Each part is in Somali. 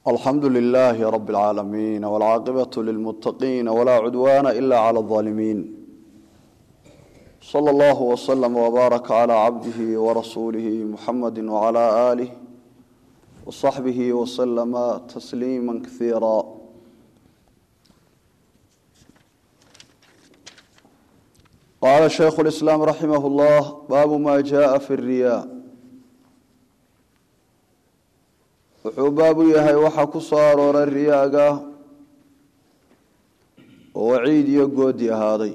alxamdu lilaahi rab اlcaalamiin wاlcaaqibaة lilmuttaqiin wlaa cudwaana ila clى اظaalimiin slى اllah wslm wbaaraka clى cabdihi warasuulihi muxamadi wclى aalih wصaxbihi wslama tasliima kaiira qaala shaykhu اlislaam raximah اllah baabu ma jaءa fi اriya wuxuu baabu yahay waxaa ku soo arooray riyaaga oo waciid iyo goodi ahaaday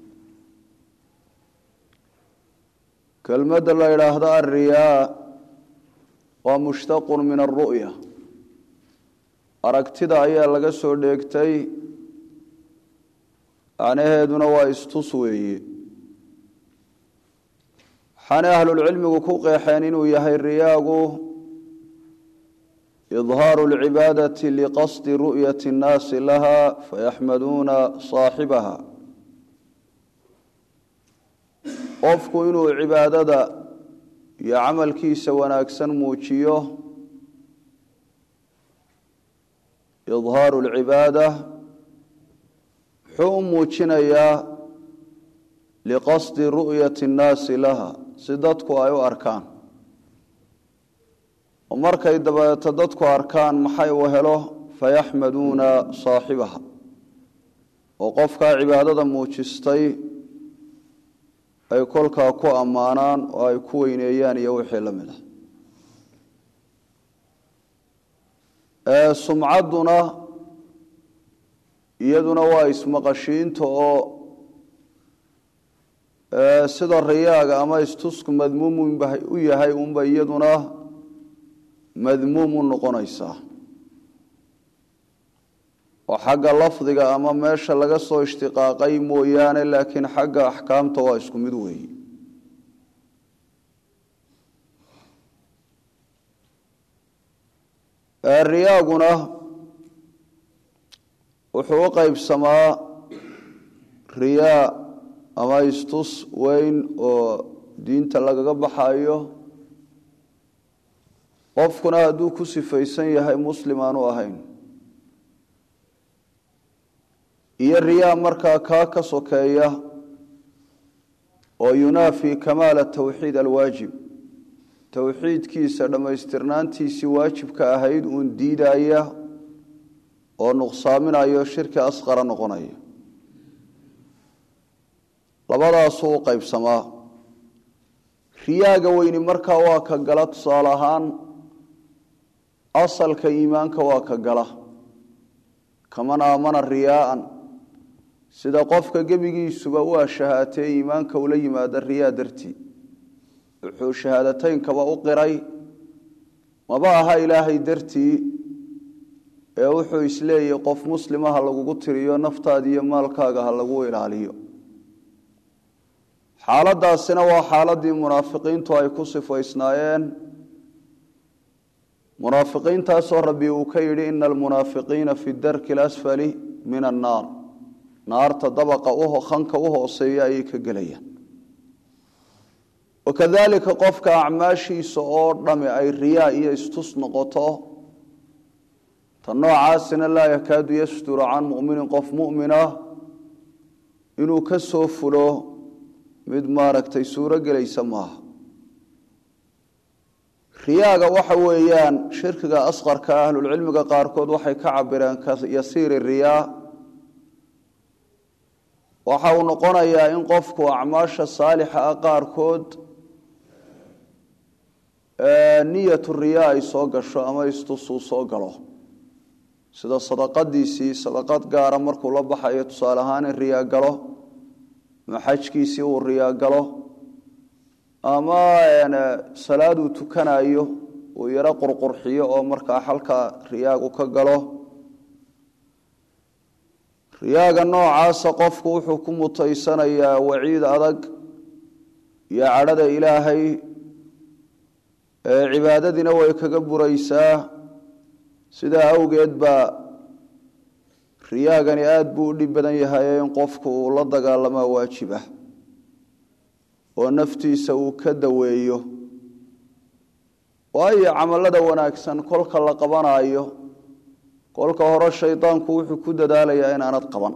kelmadda la yidhaahdo alriyaa waa mushtaqun min alru'ya aragtida ayaa laga soo dheegtay macnaheeduna waa istus weeye waxaanay ahlulcilmigu ku qeexeen inuu yahay riyaagu idhaaru lcibaadati liqasdi ru'yati اnnaasi laha fayaxmaduuna saaxibaha qofku inuu cibaadada iyo camalkiisa wanaagsan muujiyo idhaaru lcibaada wuxuu u muujinayaa liqasdi ru'yati اnnaasi laha si dadku ay u arkaan oo markay dabeeto dadku arkaan maxay u helo fayaxmaduuna saaxibaha oo qofkaa cibaadada muujistay ay kolkaa ku ammaanaan oo ay ku weyneeyaan iyo wixii la mid ah sumcadduna iyaduna waa ismaqashiinta oo sida riyaaga ama istusku madmuum u yahay unba iyaduna madmuum u noqonaysaa oo xagga lafdiga ama meesha laga soo ishtiqaaqay mooyaane laakiin xagga axkaamta waa isku mid weeye riyaaguna wuxuu u qeybsamaa riyaa ama istus weyn oo diinta lagaga baxayo qofkuna hadduu ku sifaysan yahay muslim aanu ahayn iyo riyaa markaa kaa ka sokeeya oo yunaafi kamaala tawxiid alwaajib towxiidkiisa dhammaystirnaantiisii waajibka ahayd uun diidaya oo nuqsaaminayo shirki asqara noqonaya labadaasuu u qeybsamaa riyaaga weyni markaa waa ka gala tusaale ahaan asalka iimaanka waa ka gala kaman aamana riyaaan sida qofka gebigiisuba u ashahaatee iimaanka ula yimaada riyaa dartii wuxuu shahaadateynkaba u qiray maba aha ilaahay dartii ee wuxuu isleeyahy qof muslima ha lagugu tiriyo naftaada iyo maalkaaga ha lagu ilaaliyo xaaladaasina waa xaaladii munaafiqiintu ay ku sifaysnaayeen munaafiqiintaasoo rabbi uu ka yidhi ina almunaafiqiina fi darki alasfali min annaar naarta dabaqa khanka u hooseeya ayay ka gelayaan wakadalika qofka acmaashiisa oo dhami ay riyaa iyo istus noqoto ta noocaasina laa yakaadu yasturu can muminin qof mumina inuu ka soo fulo mid maaragtay suuro gelaysa maaha riyaaga waxa weeyaan shirkiga asqarka ahlulcilmiga qaarkood waxay ka cabireen yasiiri riyaa waxa uu noqonayaa in qofku acmaasha saalixa ah qaarkood niyatu riyaa ay soo gasho ama istusuu soo galo sida sadaqadiisii sadaqad gaara markuu la baxayo tusaale ahaan in riyaa galo ama xajkiisii uu riyaa galo ama salaad uu tukanayo uu yaro qurqurxiyo oo markaa xalka riyaagu ka galo riyaaga noocaasa qofku wuxuu ku mutaysanayaa waciid adag iyo cadhada ilaahay cibaadadiina way kaga buraysaa sidaa awgeed baa riyaagani aada buu u dhib badan yahay in qofku uu la dagaalamaa waajib ah oo naftiisa uu ka daweeyo waayo camalada wanaagsan kolka la qabanayo kolka hore shaydaanku wuxuu ku dadaalayaa inaanad qaban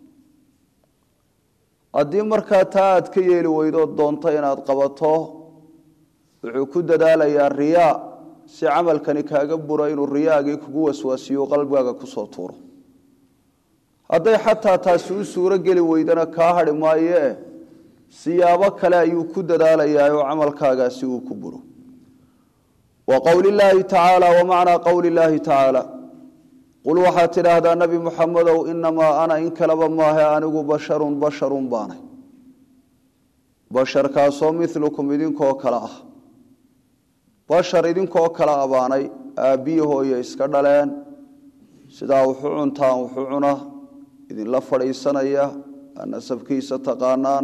haddii markaa taa aad ka yeeli weydood doonto inaad qabato wuxuu ku dadaalayaa riyaa si camalkani kaaga buro inuu riyaagii kugu waswaasiyo qalbigaaga kusoo tuuro hadday xataa taasi u suuro geli weydana kaa hadhi maayee siyaabo kale ayuu ku dadaalayaa oo camalkaagaasi uu ku buro wa qowli llaahi tacaala wa macnaa qowli llaahi tacaala qul waxaad tidhaahdaa nebi muxamedow inamaa ana in kaleba maahe anigu basharun basharun baanay basharkaasoo milukum idinkoo kale ah bashar idinkoo kale abaanay aabbiyi hooye iska dhaleen sidaa wuxu cuntaan wuxu cuna idinla fadhiisanaya nasabkiisa taqaanaan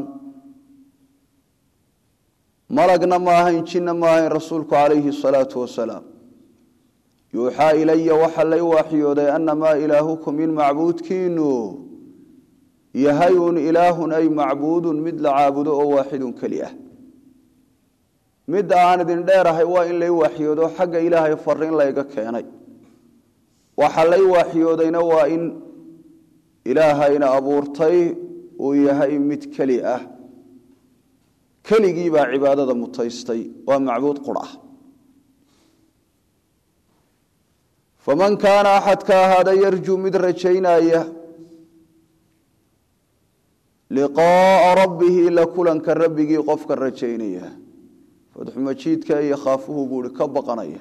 malagna ma ahayn jinna ma ahayn rasuulku calayhi salaatu wasalaam yuuxaa ilaya waxaa lay waaxyooday annamaa ilaahukum in macbuudkiinu yahay un ilaahun ay macbuudun mid la caabudo oo waaxidun keli ah midda aan idin dheerahay waa in lay waaxyoodo xagga ilaahay fariin layga keenay waxa lay waaxyoodayna waa in ilaahayna abuurtay uu yahay mid keli ah keligii baa cibaadada mutaystay waa macbuud qur ah faman kaana axadka ahaada yarjuu mid rajaynaya liqaaa rabbihi la kulanka rabbigii qofka rajaynaya fadxumajiidka iyo khaafuhu buuhi ka baqanaya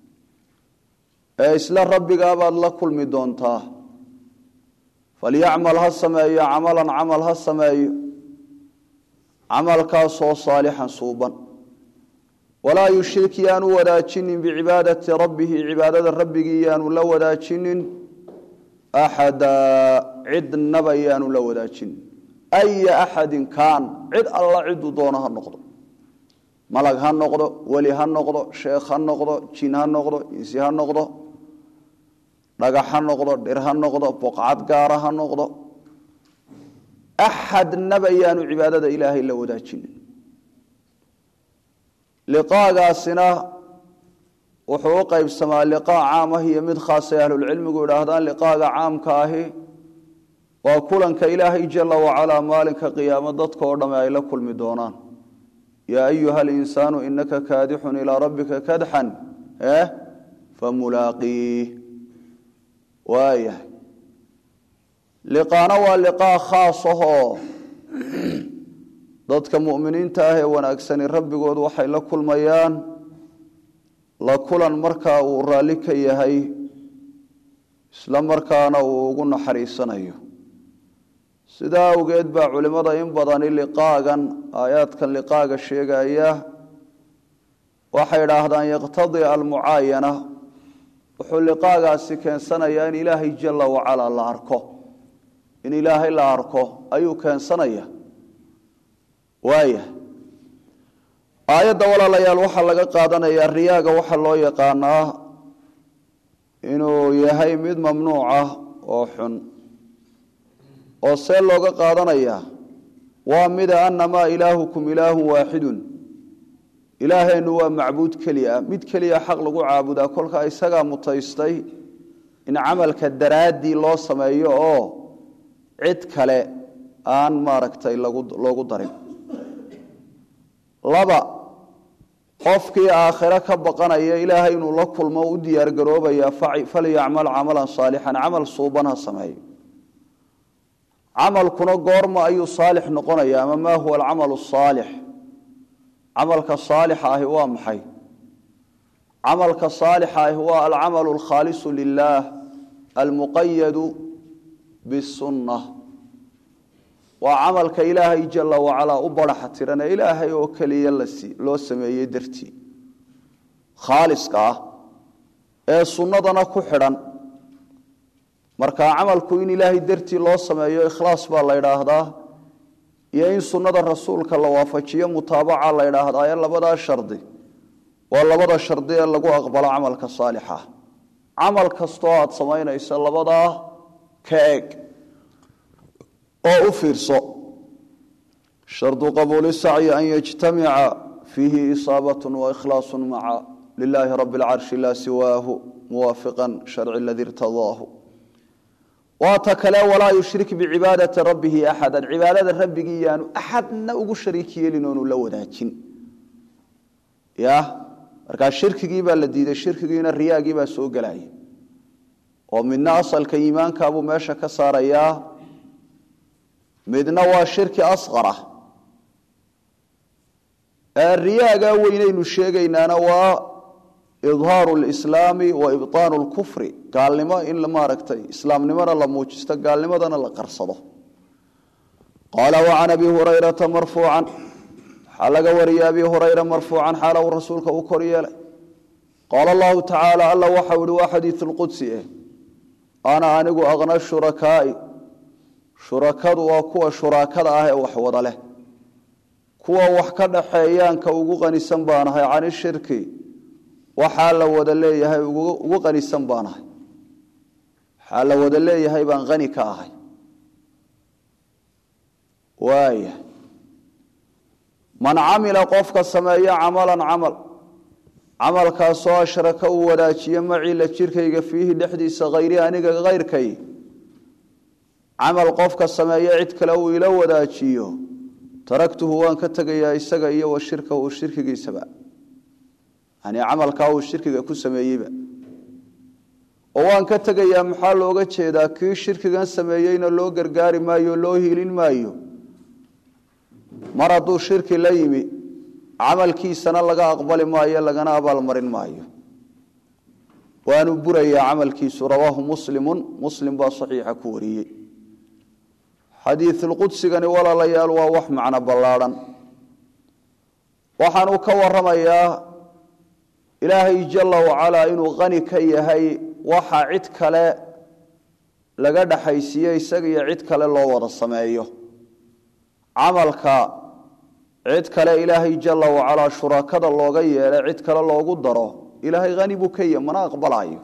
ee isla rabbigaabaad la kulmi doontaa falyacmal ha sameeyo camalan camal ha sameeyo camalkaasoo saalixan suuban walaa yushrik yaanu wadaajinin bicibaadati rabbihi cibaadada rabbigii yaanu la wadaajinin axada cidnaba yaanu la wadaajinin aya axadin kaan cid alla ciduu doono ha noqdo malag ha noqdo weli ha noqdo sheekh ha noqdo jin ha noqdo insi ha noqdo dhagax ha noqdo dhir ha noqdo boqcad gaara ha noqdo axadnaba yaanu cibaadada ilaahay la wadaajinin liqaagaasina wuxuu u qaybsamaa liqaa caam ah iyo mid khaasay ahlulcilmigu idhaahdaan liqaaga caamka ahi waa kulanka ilaahay jala wacalaa maalinka qiyaamo dadka oo dhamme ay la kulmi doonaan yaa ayuha alinsaanu inaka kaadixun ilaa rabbika kadxan eh famulaaqiih waayahay liqaana waa liqaa khaas ahoo dadka mu'miniinta ah ee wanaagsani rabbigood waxay la kulmayaan la kulan markaa uu raalli ka yahay isla markaana uu ugu naxariisanayo sidaa awgeed baa culimmada in badani liqaagan aayaadkan liqaaga sheegaya waxay idhaahdaan yaqtadii almucaayana wuxuu liqaagaasi keensanayaa in ilaahay jala wacalaa la arko in ilaahay la arko ayuu keensanaya waaya aayadda walaalayaal waxaa laga qaadanayaa riyaaga waxaa loo yaqaanaa inuu yahay mid mamnuuc ah oo xun oo see looga qaadanayaa waa mida annamaa ilaahukum ilaahun waaxidun ilaaheennu waa macbuud keliya mid keliya xaq lagu caabudaa kolka isagaa mutaystay in camalka daraaddii loo sameeyo oo cid kale aan maaragtay loogu darin laba qofkii aakhiro ka baqanaya ilaahay inuu la kulmo u diyaargaroobayaa falyacmal camalan saalixan camal suuban ha sameeyo camalkuna goorma ayuu saalix noqonaya ama maa huwa alcamalu saalix camalka saalixa ahi waa maxay camalka saalixa ahi waa alcamalu alkhaalisu lilaah almuqayadu bisunna waa camalka ilaahay jala wacalaa u baraxa tiran ee ilaahay oo keliya loo sameeyey dartii khaaliska ah ee sunnadana ku xidhan marka camalku in ilaahay dartii loo sameeyo ikhlaas baa la ydhaahdaa iyo in sunnada rasuulka la waafajiyo mutaabaca la ydhaahdaa ee labadaa shardi waa labada shardi ee lagu aqbalo camalka saalixa camal kastoo aad samaynayso labadaa ka eg oo u fiirso shardu qabuuli sacyi an yajtamica fiihi isaabat waikhlaasu maca lilaahi rabi اlcarshi laa siwaahu muwaafiqan sharci aladii irtadaahu waata kale walaa yushrik bicibaadati rabbihi axada cibaadada rabbigii yaanu axadna ugu shariik yeelin oonu la wadaajin ya markaa shirkigii baa la diiday shirkigiina riyaagii baa soo gelaya oo midna asalka iimaankaabuu meesha ka saarayaa midna waa shirki asqara riyaagaa weynaynu sheegaynaana waa idhaaru lislaami wa ibطaanu lkufri gaalnimo in maaragtay islaamnimona la muujisto gaalnimadana la qarsado qaala wacan abi hurayrata marfuucan waxaa laga wariyay abi hurayra marfuucan xaala uu rasuulka u kor yeelay qaala allahu tacaala alla waxau ihi waa xadiiu lqudsi eh ana anigu aqna shurakaai shurakadu waa kuwa shuraakada ah ee wax wada leh kuwa wax ka dhaxeeyaanka ugu qanisan baanahay cani shirki waxaa la wada leeyahay ugu qanisan baanahay waxaa la wada leeyahay baan qani ka ahay waaya man camila qofka sameeya camalan camal camalkaasoo ashraka uu wadaajiyo macii la jirkayga fiihi dhexdiisa hayri aniga kayrkay camal qofka sameeya cid kale uu ila wadaajiyo taraktuhu waan ka tegayaa isaga iyo wa shirkahu shirkigiisaba yani camalkaa uu shirkiga ku sameeyeyba oo waan ka tegayaa maxaa looga jeedaa kii shirkigan sameeyeyna loo gargaari maayo loo hiilin maayo mar hadduu shirki la yimi camalkiisana laga aqbali maayo lagana abaalmarin maayo waanu burayaa camalkiisu rawaahu muslimu muslim baa saxiixa ku wariyey xadiiulqudsigani walaalayaal waa wax macno ballaadhan waxaanuu ka waramayaa ilaahay jala wacalaa inuu qani ka yahay waxa cid kale laga dhaxaysiiye isaga iyo cid kale loo wada sameeyo camalka cid kale ilaahay jala wacalaa shurakada looga yeelay cid kale loogu daro ilaahay hani buu ka yahy mana aqbalaayo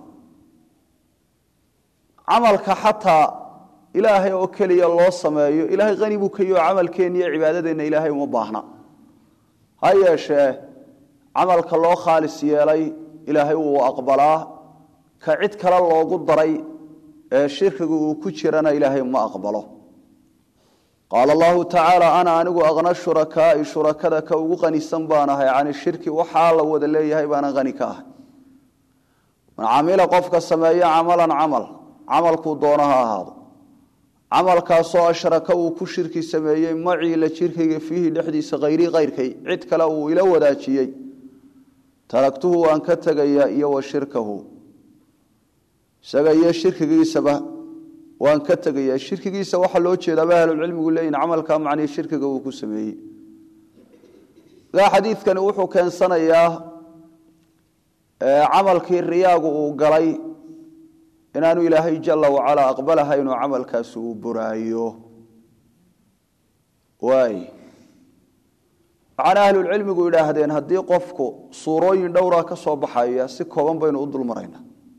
camalka xataa ilaahay oo keliya loo sameeyo ilaahay hani buu ka yahy oo camalkeenna iyo cibaadadeenna ilaahay uma baahna ha yeeshee camalka loo khaalis yeelay ilaahay wuu aqbalaa ka cid kale loogu daray ee shirkiga uu ku jirana ilaahay ma aqbalo qaala allahu tacaala ana anigu aqna shurakaai shurakada ka ugu qanisan baan ahay cani shirki waxaa la wada leeyahay baana qani ka ahay man camila qofka sameeya camalan camal camalkuu doono ha ahaado camalkaasoo ashraka uu ku shirki sameeyey macii la jirkayga fiihi dhexdiisa hayrii kayrkay cid kale uu ila wadaajiyey taragtuhu waan ka tegayaa iyo wa shirkahu isaga iyo shirkigiisaba waan ka tegayaa shirkigiisa waxaa loo jeedaaba ahlulcilmigu leeyihin camalkaa macnii shirkiga uu ku sameeyey gaa xadiidkani wuxuu keensanayaa camalkii riyaagu uu galay inaanu ilaahay jala wacalaa aqbalahayn oo camalkaasi uu buraayo waay waxaana ahlulcilmigu idhaahdeen haddii qofku suurooyin dhowraa ka soo baxaya si kooban baynu u dul maraynaa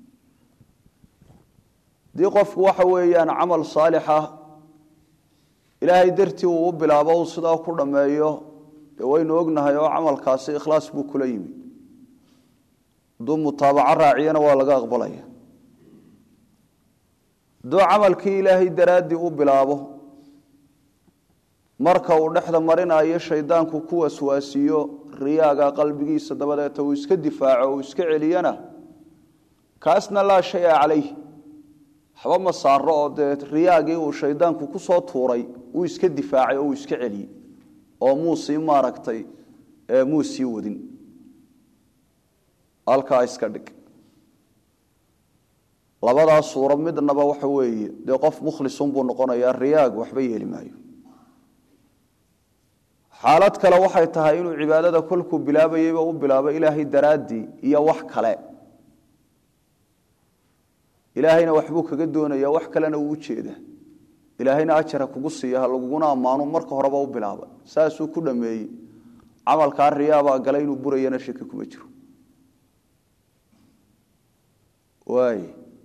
haddii qofku waxa weeyaan camal saalixa ilaahay dartii uu u bilaabo uu sidaa ku dhammeeyo dee waynu ognahay oo camalkaasi ikhlaas buu kula yimi hadduu mutaabaco raaciyana waa laga aqbalaya hadduu camalkii ilaahay daraaddii u bilaabo marka uu dhexda marinayo shaydaanku ku waswaasiyo riyaaga qalbigiisa dabadeeta uu iska difaaco uu iska celiyana kaasna laa shaya calayh waxba ma saaro oo dee riyaagii uu shaydaanku ku soo tuuray uu iska difaacay oo uu iska celiyey oo muu sii maaragtay muu sii wadin halkaa iska dhig labadaa suuro midnaba waxa weeye dee qof mukhlisunbuu noqonayaa riyaag waxba yeeli maayo xaalad kale waxay tahay inuu cibaadada kolkuu bilaabayeyba u bilaabo ilaahay daraaddii iyo wax kale ilaahayna waxbuu kaga doonaya wax kalena uu ujeeda ilaahayna ajara kugu siiya ha laguguna ammaano marka horeba u bilaaba saasuu ku dhameeyey camalkaa riyaabaa gala inuu burayana shaki kuma jiro waay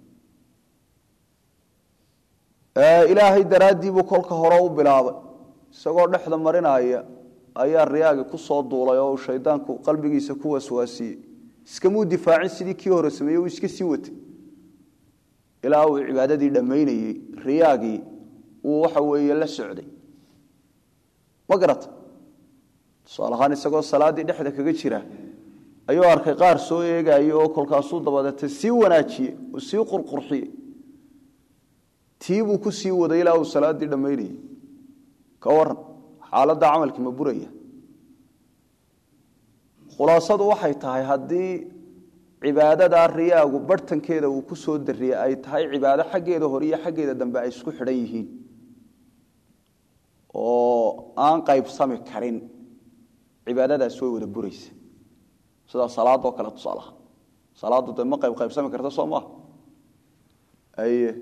ilaahay daraaddiibuu kolka hore u bilaabay isagoo dhexda marinaya ayaa riyaagi ku soo duulay oo uu shaydaanku qalbigiisa ku waswaasiyey iskamuu difaacin sidii kii hore sameeyey uu iska sii watay ilaa uu cibaadadii dhammaynayey riyaagii uu waxa weeye la socday ma garata tusaale ahaan isagoo salaaddii dhexda kaga jira ayuu arkay qaar soo eegaya oo kolkaasuu dabadeeta sii wanaajiye oo sii qurqurxiye tiibuu ku sii waday ilaa uu salaaddii dhammaynayey ka waran xaaladda camalkii ma buraya khulaasadu waxay tahay haddii cibaadadaa riyaagu barhtankeeda uu ku soo dariyey ay tahay cibaado xaggeeda hore iyo xaggeeda dambe ay isku xidhan yihiin oo aan qaybsami karin cibaadadaas way wada buraysa sida salaadoo kale tusaalaha salaaddu dee ma qayb qaybsami karta soo maaha aye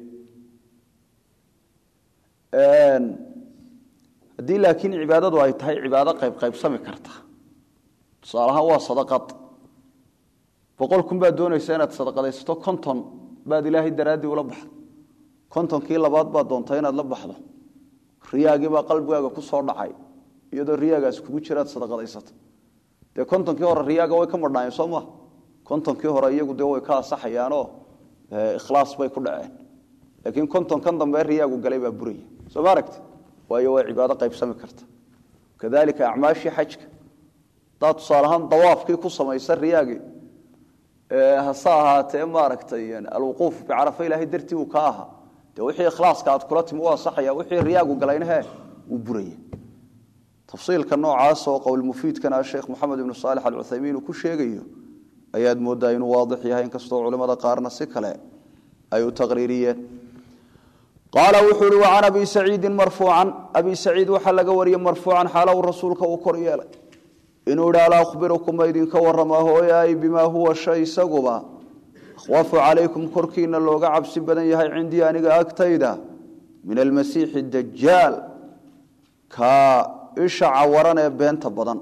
haddii laakiin cibaadadu ay tahay cibaado qayb qaybsami karta tusaalahaan waa sadaqad boqol kun baad doonaysa inaad sadaqadaysato konton baad ilaahay daraaddii ula baxdo kontonkii labaad baad doontaa inaad la baxdo riyaagiibaa qalbigaaga ku soo dhacay iyadoo riyaagaas kugu jiraad sadaqadaysato dee kontonkii hore riyaaga way ka madhaayeen soo maa kontonkii hore iyagu dee way ka asaxayaanoo ikhlaas bay ku dhaceen laakiin kontonkan dambe riyaagu galay baa buraya soo ma aragti waayo waa cibaado qaybsami karta kadalika acmaashii xajka hadaad tusaaleahaan dawaafkii ku samaysa riyaagii hase ahaatee maaragtay alwuquuf bicarafa ilaahay dartii uu ka ahaa dee wixii ikhlaaska aad kula timi u asaxaya wixii riyaagu galayna he wuu buraya tafsiilka noocaas oo qowlmufiidkana sheekh moxamed ibnu saalix alcuthaymiin uu ku sheegayo ayaad moodaa inuu waadix yahay inkastoo culimmada qaarna si kale ay u taqriiriyeen qaala wuxuu uhi wacan abi saciidin marfuucan abi saciid waxaa laga wariyey marfuucan xaalow rasuulka uu kor yeelay inuu idhi alaa akhbirukum ma idinka warramaa hooyaay bimaa huwa shay isaguba akhwafu calaykum korkiina looga cabsi badan yahay cindii aniga agtayda min almasiixi dajaal ka isha cawaran ee beenta badan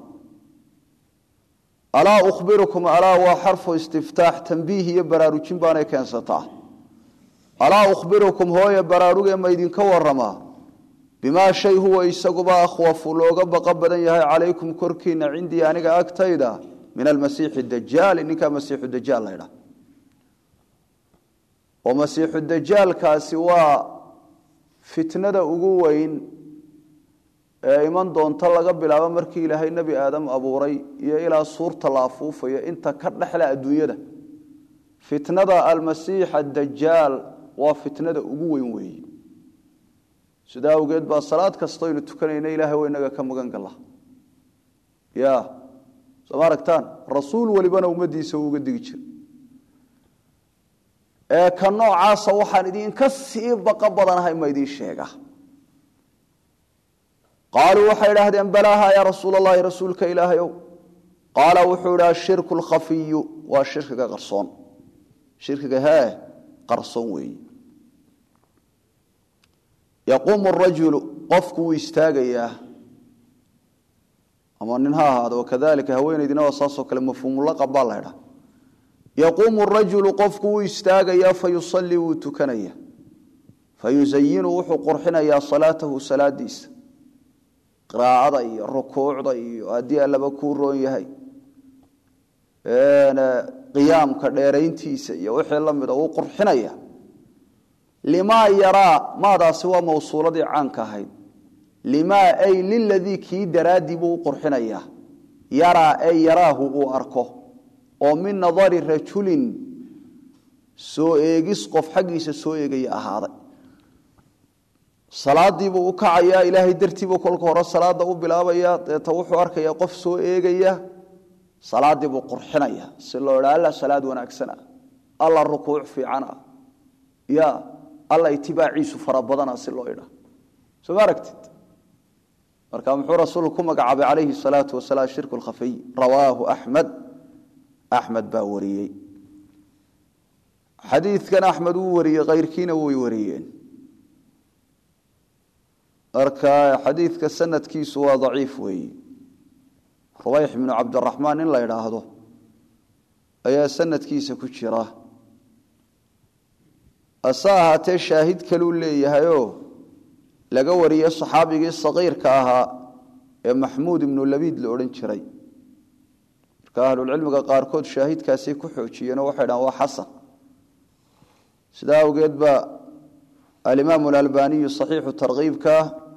alaa ukhbirukum alaa waa xarfu istiftaax tambiih iyo baraarujin baanay keensataa alaa ukhbirukum hooye baraarugee ma idinka waramaa bimaa shay huwa isaguba akhwafu looga baqa badan yahay calaykum korkiina cindii aniga agtayda min almasiixi dajaali ninkaa masiixu dajaal laydha oo masiixu dajaalkaasi waa fitnada ugu weyn ee iman doonta laga bilaabo markii ilaahay nebi aadam abuuray iyo ilaa suurta la afuufayo inta ka dhexle adduunyada fitnada almasiix adajaal waa fitnada ugu weyn weeye sidaa awgeed baa salaad kastoynu tukanayna ilaahay wa inaga ka magan galla ya sooma aragtaan rasuul welibana ummaddiisa uu uga digi jira ee ka noocaasa waxaan idinka sii baqa badanahay ma idiin sheega qaaluu waxay idhaahdeen balaaha yaa rasuul allahi rasuulka ilaahayow qaala wuxuu idhi ashirku lkhafiyu waa shirkiga qarsoon shirkiga hee qarsoon weeye yaquumu rajulu qofku wuu istaagayaa ama nin ha ahaado wakadalika haweenaydina waa saasoo kale mafhuumulaqab baa la ydhaa yaquumu rajulu qofku wuu istaagayaa fayusallii wuu tukanaya fayusayinu wuxuu qurxinayaa salaatahu salaadiisa qiraacada iyo rukuucda iyo haddii allaba kuu roon yahay qiyaamka dheerayntiisa iyo wixii la mida wuu qurxinaya limaa yaraa maadaasi waa mawsuuladii caanka ahayd limaa ay liladii kii daraaddii buu u qurxinayaa yaraa ay yaraahu uu arko oo min nadari rajulin soo eegis qof xaggiisa soo eegaya ahaaday salaadiibuu u kacayaa ilaahay dartiibuu kolka hore salaada u bilaabaya deeta wuxuu arkayaa qof soo eegaya salaadiibuu qurxinaya si loo idha alla salaad wanaagsana alla rukuuc fiicana ya alla itibaaciisu fara badana si loo idha soo ma aragtid marka muxuu rasuulku ku magacaabay calayhi salaatu wasalaam shirku lkhafiy rawaahu axmed axmed baa wariyey xadiidkan axmed wuu wariyey kayrkiina way wariyeen marka xadiidka sanadkiisu waa daciif weeye rubayx bnu cabdiraxmaan in la idhaahdo ayaa sanadkiisa ku jira hase ahaatee shaahid kaluu leeyahayoo laga wariye saxaabigii saqiirka ahaa ee maxmuud ibnu labiid la odhan jiray marka ahlulcilmiga qaarkood shaahidkaasay ku xoojiyeenoo waxay dhahan waa xasan sidaa awgeed ba alimaam alalbaniyu saxiixu tarkiibka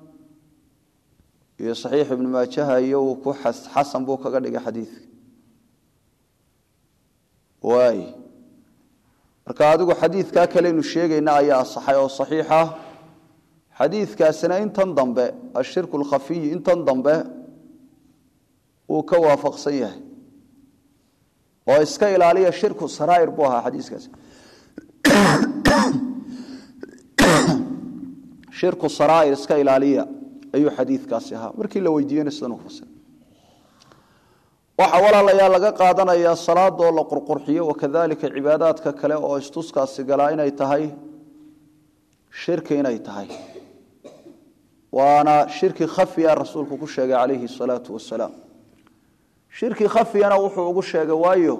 iyo saxiix ibnu maajaha iyo uu ku xasan buu kaga dhigay xadiidka waay marka adigu xadiidkaa kaleynu sheegayna ayaa asaxay oo saxiixa xadiidkaasina intan dambe ashirku lkhafiyi intan dambe uu ka waafaqsan yahay oo iska ilaaliya shirku saraa'ir buu ahaa xadiiskaasi shirku saraa'ir iska ilaaliya ayuu xadiidkaasi ahaa markii la weydiiyena sidan u fasir waxaa walaalayaa laga qaadanayaa salaadoo la qurqurxiyo wakadalika cibaadaadka kale oo istuskaasi galaa inay tahay shirki inay tahay waana shirki khafiya rasuulku ku sheegay calayhi salaatu wasalaam shirki khafiyana wuxuu ugu sheegay waayo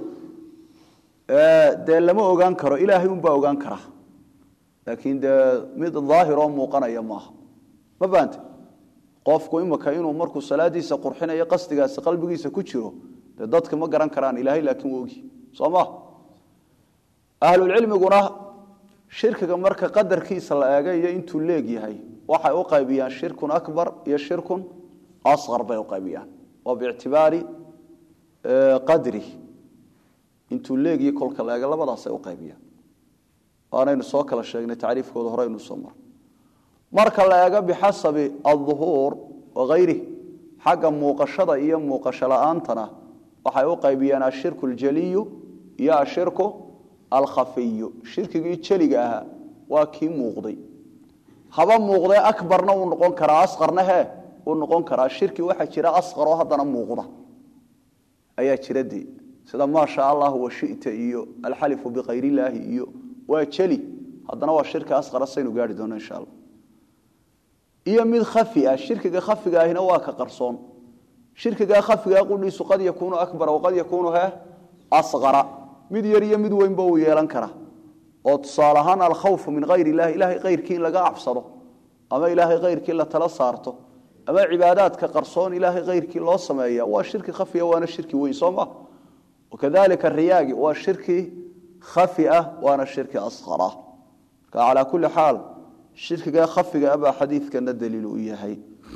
dee lama ogaan karo ilaahay unbaa ogaan kara laakiin dee mid daahir oo muuqanaya maaha ma baante qofku imika inuu markuu salaadiisa qurxinayo qasdigaasi qalbigiisa ku jiro dee dadka ma garan karaan ilaahay laakiin wuu ogi soo ma ahlulcilmiguna shirkiga marka qadarkiisa la eega iyo intuu leeg yahay waxay u qaybiyaan shirkun akbar iyo shirkun asqar bay u qaybiyaan waa biictibaari qadri intuu leegiyo kolka la eega labadaasay u qaybiyaan waanaynu soo kala sheegnay tacriifkooda horeynu soo mar marka la eego bixasabi alduhuur wahayrih xagga muuqashada iyo muuqasho la-aantana waxay u qaybiyaan ashirku aljaliyu iyo ashirku alkhafiyu shirkigii jeliga ahaa waa kii muuqday haba muuqdee akbarna uu noqon karaa asqarna he uu noqon karaa shirki waxaa jira asqaroo haddana muuqda ayaa jira dee sida maa sha allah washita iyo alxalifu bikayr illaahi iyo waa jeli haddana waa shirki asqara saynu gaari doono insha allah iyo mid khafi ah shirkiga khafiga ahina waa ka qarsoon shirkigaa khafigaa qudhiisu qad yakuunu akbara waqad yakuunu he asqara mid yar iyo mid weynba uu yeelan kara oo tusaale ahaan alkhawfu min hayr illahi ilahay kayrkii in laga cabsado ama ilaahay kayrkii la tala saarto ama cibaadaadka qarsoon ilaahay kayrkii loo sameeya waa shirki khafiya waana shirki weyn soo ma wakadalika riyaagi waa shirki khafi ah waana shirki asqara marka calaa kulli xaal shirkiga khafiga abaa xadiidkana daliil u yahay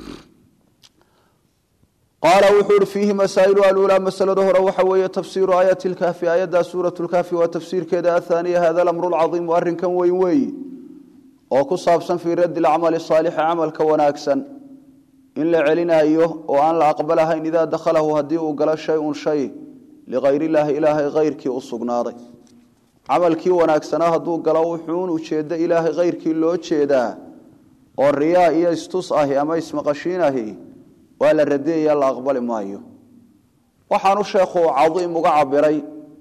qaala wuxuu ihi fiihi masaa'ilu aluulaa masalada hore waxa weeye tafsiiru aayati lkahfi aayaddaa suurat lkahfi waa tafsiirkeeda athaaniya hada alamru lcaiimu arrinkan weyn weeyi oo ku saabsan fii raddi lcamali saalixi camalka wanaagsan in la celinayo oo aan la aqbalahayn idaa dakhalahu haddii uu galo shay-un shay likayr illaahi ilaahay kayrkii u sugnaaday camalkii wanaagsanaa hadduu galo wuxuun ujeeddo ilaahay kayrkii loo jeedaa oo riyaa iyo istus ahi ama ismaqashiin ahi waa la radiyaya la aqbali maayo waxaanu sheekhu cadiim uga cabiray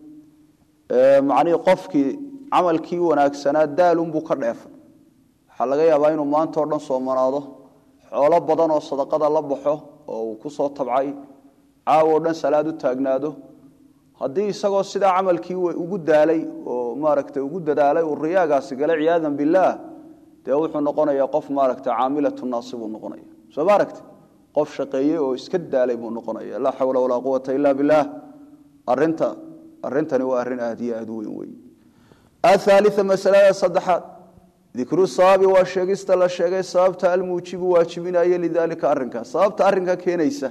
macnihii qofkii camalkii wanaagsanaa daalunbuu ka dheefay waxaa laga yaabaa inuu maanta o dhan soomanaado xoolo badan oo sadaqada la baxo oo uu ku soo tabcay caawo o dhan salaad u taagnaado haddii isagoo sidaa camalkii ugu daalay oo maaragtay ugu dadaalay uu riyaagaasi gala ciyaadan billaah dee wuxuu noqonayaa qof maaragtay caamilatu naasi buu noqonaya soo ma aragti qof shaqeeyey oo iska daalay buu noqonaya laa xawla walaa quwata ila billaah arinta arrintani waa arrin aad iyo aad u weyn wey athaalia masalada saddexaad dikru sababi waa sheegista la sheegay sababta almuujibu waajibinaya lidaalika arrinkaas sababta arrinka keenaysa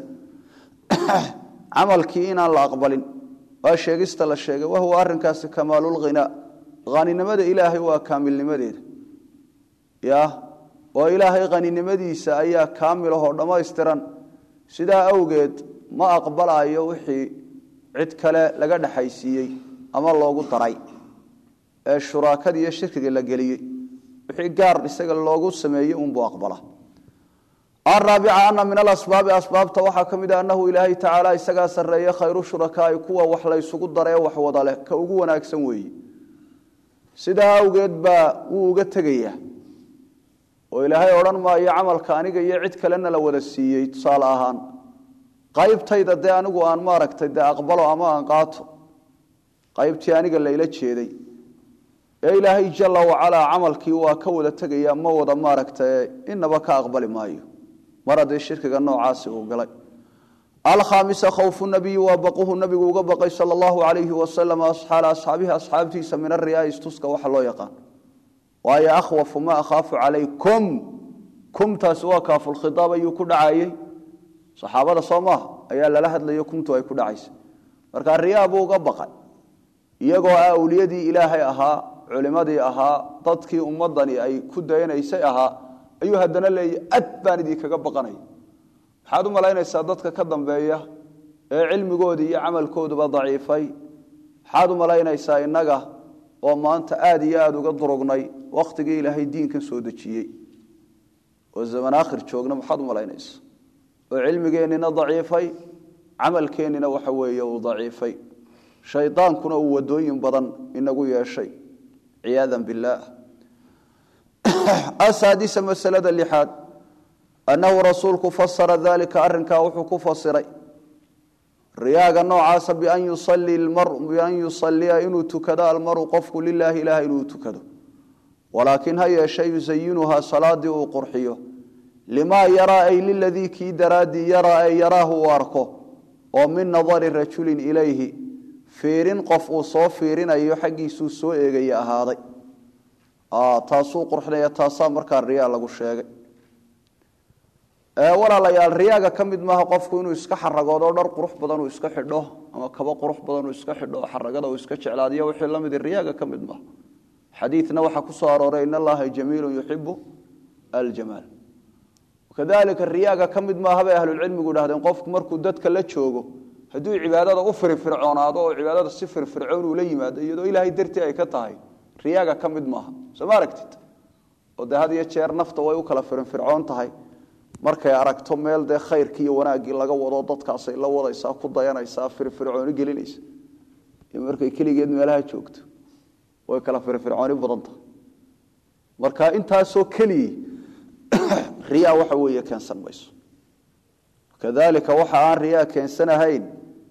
camalkii inaan la aqbalin waa sheegista la sheegay wahuwa arrinkaasi kamaalulghinaa haninimada ilaahay waa kaamilnimadeeda ya oo ilaahay haninimadiisa ayaa kaamilahoo dhammaystiran sidaa awgeed ma aqbalayo wixii cid kale laga dhexaysiiyey ama loogu daray ee shuraakada iyo shirkiga la geliyey wixii gaar isaga loogu sameeyey unbuu aqbala araabica ana min alasbaabi asbaabta waxaa ka mid a annahu ilaahay tacaala isagaa sarreeye khayru shurakaai kuwa wax laysugu daree wax wada leh ka ugu wanaagsan weeye sidaa awgeed baa wuu uga tegayaa oo ilaahay odhan maayo camalka aniga iyo cid kalena la wada siiyey tusaale ahaan qaybtayda dee anigu aan maaragtay dee aqbalo ama aan qaato qaybtii aniga layla jeeday ee ilaahay jala wacalaa camalkii waa ka wada tegaya ma wada maaragta inaba ka aqbali maayo mar haddii shirkiga noocaasi uu galay alkhaamisa khawfu nabiyi waa baquhu nabigu uga baqay sala allahu alayhi wasalam xaala asxaabihi asxaabtiisa min ariyaa istuska waxa loo yaqaan waayo akhwafu ma akhaafu calaykum kumtaasi waa kaafulkhiaab ayuu ku dhacayey saxaabada soo maaha ayaa lala hadlayo kumtu ay ku dhacaysa marka riyaa buu uga baqay iyagoo ah awliyadii ilaahay ahaa culimadii ahaa dadkii ummadani ay ku dayanaysay ahaa ayuu haddana leeyahy ad baan idinkaga baqanaya maxaad u malaynaysaa dadka ka dambeeya ee cilmigoodii iyo camalkooduba daciifay maxaad u malaynaysaa innaga oo maanta aad iyo aada uga durugnay wakhtigii ilaahay diinkan soo dejiyey oo zaman aakhir joogna maxaad u malaynaysaa oo cilmigeennina daciifay camalkeennina waxa weeye uu daciifay shaydaankuna uu wadooyin badan inagu yeeshay ciyaadan billaah asaadisa masalada lixaad annahu rasuulku fasara dalika arrinkaa wuxuu ku fasiray riyaaga noocaasa bian yusalliya inuu tukado almaru qofku lilaahi ilaah inuu tukado walaakin ha yeeshe yusayinuhaa salaadii uu qurxiyo limaa yaraa ay liladii kii daraaddii yaraa ay yaraahu uu arko oo min nadari rajulin ilayhi fiirin qof uu soo fiirinayo xaggiisuu soo eegaya ahaaday taasuu qurxinaya taasaa markaa riyaa lagu sheegay walaalayaal riyaaga ka mid maaha qofku inuu iska xaragoodo dhar qurux badan uu iska xidho ama kabo qurux badan uu iska xidho xaragada uu iska jeclaadiyo wixii la mid riyaaga ka mid maaha xadiidna waxaa ku soo arooray in allaha jamiilun yuxibu aljamaal kadalika riyaaga ka mid maaha bay ahlulcilmigu idhahdeen qofku markuu dadka la joogo hadduu cibaadada u firfircoonaado oo cibaadada si firfircoon uu la yimaado iyadoo ilaahay dartii ay ka tahay riyaaga ka mid maaha soo ma aragtid oo dee had iyo jeer nafta way u kala firfircoon tahay markay aragto meel dee khayrkii iyo wanaaggii laga wado dadkaasay la wadaysaa ku dayanaysaa firfircooni gelinaysa iyo markay keligeed meelaha joogto way kala firfircooni badan tahay marka intaasoo keliyii riyaa waxa weeye keensan mayso kadalika waxa aan riyaa keensanahayn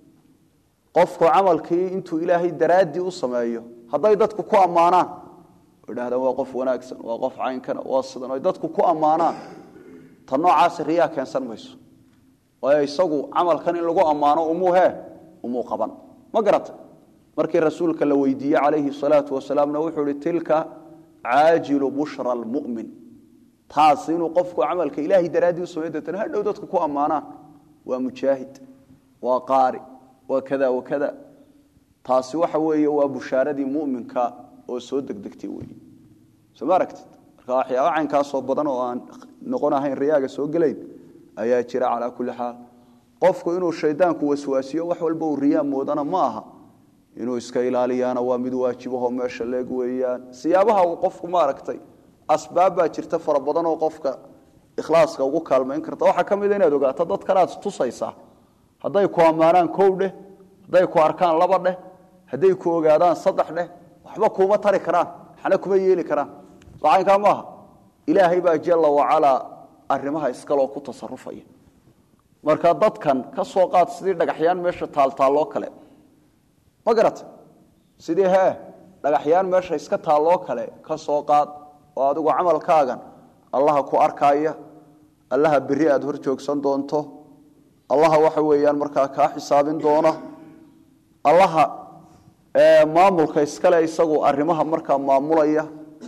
qofku camalkii intuu ilaahay daraaddii u sameeyo hadday dadku ku ammaanaan oo idhahdaan waa qof wanaagsan waa qof caynkana waa sidan oy dadku ku ammaanaan ta noocaasi riyaa keensan mayso waayo isagu camalkan in lagu ammaano umuu hee umuu qaban ma garata markii rasuulka la weydiiyey calayhi salaatu wasalaamna wuxuu ihi tilka caajilu bushra almu'min taas inuu qofku camalka ilaahay daraaddii u sameyn deetana hadhow dadku ku ammaanaan waa mujaahid waa qaari waa kada wa kada taasi waxa weeye waa bushaaradii mu'minka oo soo degdegtay weeye soo ma aragtid marka waxyaaba caynkaasoo badan oo aan noqon ahayn riyaaga soo gelayn ayaa jira calaa kulli xaal qofku inuu shaydaanku waswaasiyo wax walba uu riyaa moodana ma aha inuu iska ilaaliyaana waa mid waajibahoo meesha leeg weeyaan siyaabaha uu qofku ma aragtay asbaab baa jirta fara badan oo qofka ikhlaaska ugu kaalmayn karta waxaa ka mida inaad ogaato dad kale aad tusaysaa hadday ku ammaanaan kow dheh hadday ku arkaan laba dheh hadday ku ogaadaan saddex dheh waxba kuuma tari karaan waxna kuma yeeli karaan socaynkaa maaha ilaahay baa jalla wacalaa arrimaha iskaloo ku tasarufaya marka dadkan ka soo qaad sidii dhagaxyaan meesha taaltaalloo kale ma garata sidii hee dhagaxyaan meesha iska taalloo kale ka soo qaad oo adigu camalkaagan allaha ku arkaaya allaha beri aad hor joogsan doonto allaha waxa weeyaan markaa kaa xisaabin doona allaha maamulka iskale isagu arrimaha markaa maamulaya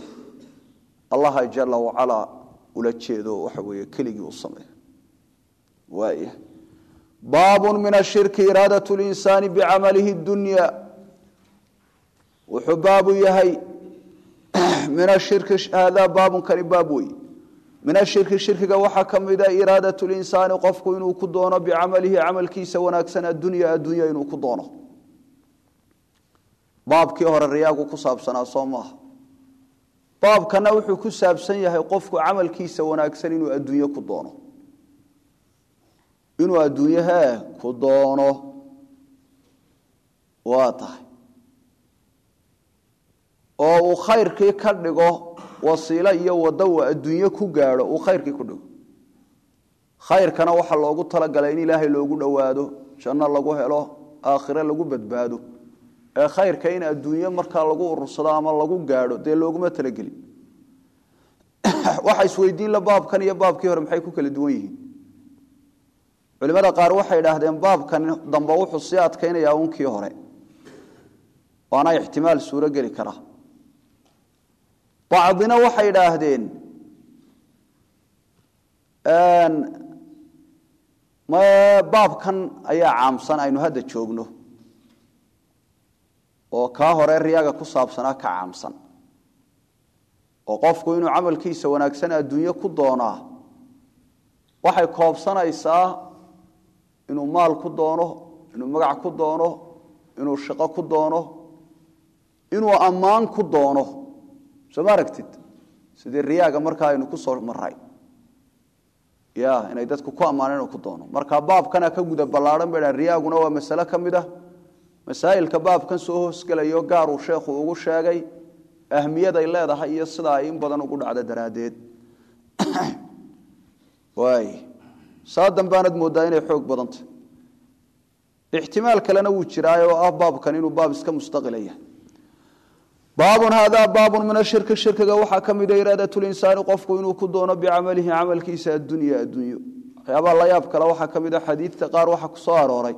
allaha jala wacalaa ula jeedo waxa weeye keligii u sameeya waaya baabun min ashirki iraadat linsaani bicamalihi dunya wuxuu baabu yahay min ashirki haadaa baabunkani baab wey min ashirki shirkiga waxaa ka mida iraadat linsaani qofku inuu ku doono bicamalihi camalkiisa wanaagsan addunya addunya inuu ku doono baabkii hore riyaagu ku saabsanaa soo maaha baabkana wuxuu ku saabsan yahay qofku camalkiisa wanaagsan inuu adduunye ku doono inuu adduunye hee ku doono waa tahay oo uu khayrkii ka dhigo wasiilo iyo waddo uu adduunye ku gaadho uu khayrkii ku dhigo khayrkana waxaa loogu talagalay in ilaahay loogu dhowaado janno lagu helo aakhire lagu badbaado ee khayrka in adduunye markaa lagu urursado ama lagu gaadho dee looguma talagelin waxa isweydiinla baabkan iyo baabkii hore maxay ku kala duwan yihiin culimada qaar waxay idhaahdeen baabkan dambe wuxuu sii adkaynayaa unkii hore waana ixtimaal suuro geli kara bacdina waxay idhaahdeen baabkan ayaa caamsan aynu hadda joogno oo kaa hore riyaaga ku saabsanaa ka caamsan oo qofku inuu camalkiisa wanaagsan adduunye ku doonaa waxay koobsanaysaa inuu maal ku doono inuu magac ku doono inuu shaqo ku doono inuu ammaan ku doono soo ma aragtid sidii riyaaga markaa aynu ku soo maray ya inay dadku ku ammaaneen inuu ku doono marka baabkana ka guda ballaadhan bay dhahan riyaaguna waa masale ka mid ah masaa'ilka baabkan soo hoosgelayo gaar uu sheekhu ugu sheegay ahmiyaday leedahay iyo sidaa ay in badan ugu dhacda daraaddeed waay saa dambaanad mooddaa inay xoog badantah ixtimaal kalena wuu jiraa oo ah baabkan inuu baab iska mustaqilaya baabun haadaa baabun min ashirki shirkiga waxaa ka mida iraadatulinsaani qofku inuu ku doono bicamalihi camalkiisa addunya addunyo waxyaabaha la yaab kale waxaa ka mid a xadiidka qaar waxaa ku soo arooray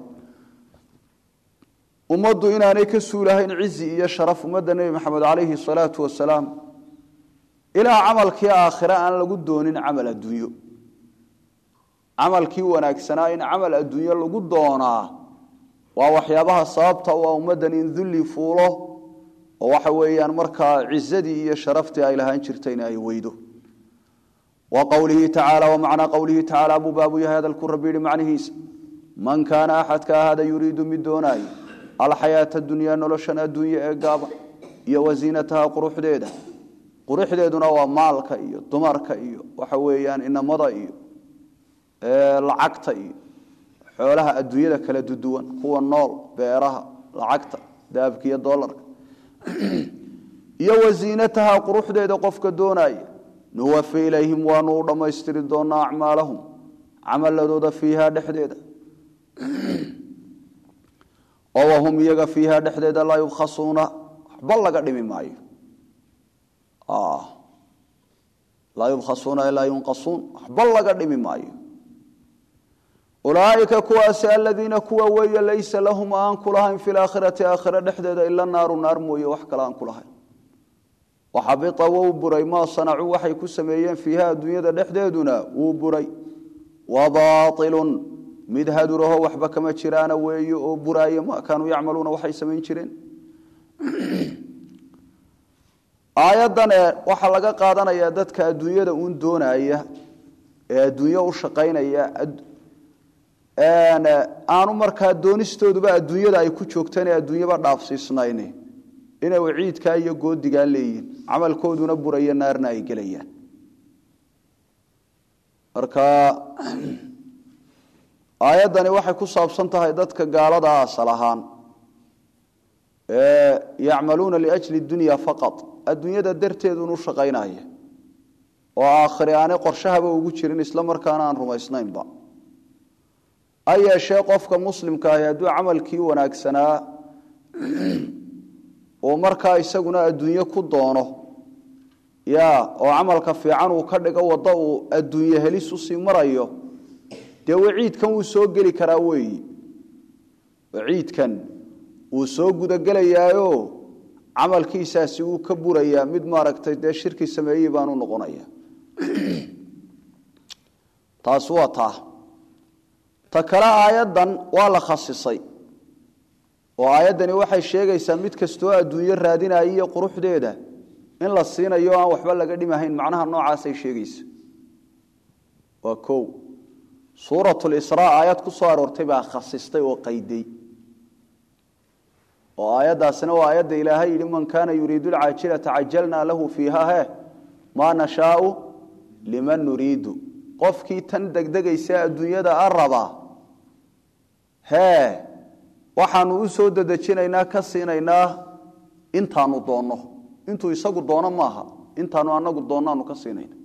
ummaddu inaanay ka suulahayn cizi iyo sharaf ummadda nebi maxamed calayhi salaatu wasalaam ilaa camalkii aakhire aan lagu doonin camal adduunyo camalkii wanaagsanaa in camal adduunyo lagu doonaa waa waxyaabaha sababta u ah ummaddan in dulli fuulo oo waxa weeyaan markaa cizadii iyo sharaftii ay lahaan jirtayna ay weydo wa qowlihi tacaala wa macnaa qowlihi tacaala buu baabu yahay hadalku rabbi yihi macnihiisa man kaana axadka ahada yuriidu mid doonaayo alxayaata dunyaa noloshan adduunye ee gaaban iyo wasiinataha quruxdeeda quruxdeeduna waa maalka iyo dumarka iyo waxa weeyaan inamada iyo lacagta iyo xoolaha adduunyada kala duduwan kuwa nool beeraha lacagta dahabka iyo dolarka iyo wasiinataha quruxdeeda qofka doonaya nuwafi ilayhim waanu u dhammaystiri doonaa acmaalahum camaladooda fiiha dhexdeeda oo wahum iyaga fiiha dhexdeeda laa yubkhasuuna waxba laga dhimi maayo laa yubkhasuuna ilaa yunqasuun waxba laga dhimi maayo ulaaئika kuwaasi aladiina kuwa weeye laysa lahum aan ku lahayn fi laakhirati aakhira dhexdeeda ila naaru naar mooye wax kale aan ku lahayn waxabita wou buray maa sanacuu waxay ku sameeyeen fiiha adduunyada dhexdeeduna wuu buray wabailun mid haduraho waxba kama jiraana weeye oo buraaye ma kaanuu yacmaluuna waxay samayn jireen aayaddan ee waxaa laga qaadanayaa dadka adduunyada uun doonaya ee adduunyo u shaqaynaya aanu markaa doonistooduba adduunyada ay ku joogtaan ee adduunyaba dhaafsiisnayn inay waciidkaa iyo goodigaa leeyihin camalkooduna buraya naarna ay gelayaan marka aayaddani waxay ku saabsan tahay dadka gaalada asal ahaan ee yacmaluuna liajli dunya faqad adduunyada darteedun u shaqaynaya oo aakhiri aanay qorshahaba ugu jirin isla markaana aan rumaysnaynba ha yeeshee qofka muslimka ahi hadduu camalkii wanaagsanaa uu markaa isaguna adduunye ku doono ya oo camalka fiican uu ka dhigo waddo uu adduunye helis usii marayo dee waciidkan wuu soo geli karaa weeyi waciidkan wuu soo gudagelayaayo camalkiisaasi wuu ka burayaa mid maaragtay dee shirki sameeyey baanu noqonaya taasi waa taa ta kale aayaddan waa la khasisay oo aayaddani waxay sheegaysaa mid kastoo adduunyo raadinaya iyo quruxdeeda in la siinayo aan waxba laga dhimahayn macnaha noocaasay sheegaysa waa o suuratulisraa aayad ku soo aroortay baa khasistay oo qayday oo aayaddaasina waa aayadda ilaahay yidhi man kaana yuriidu lcaajilata cajalnaa lahu fiiha he maa nashaau liman nuriidu qofkii tan degdegaysa adduunyada a rabaa hee waxaanu u soo dedejinaynaa ka siinaynaa intaanu doonno intuu isagu doono maaha intaanu anagu doonnaanu ka siinayna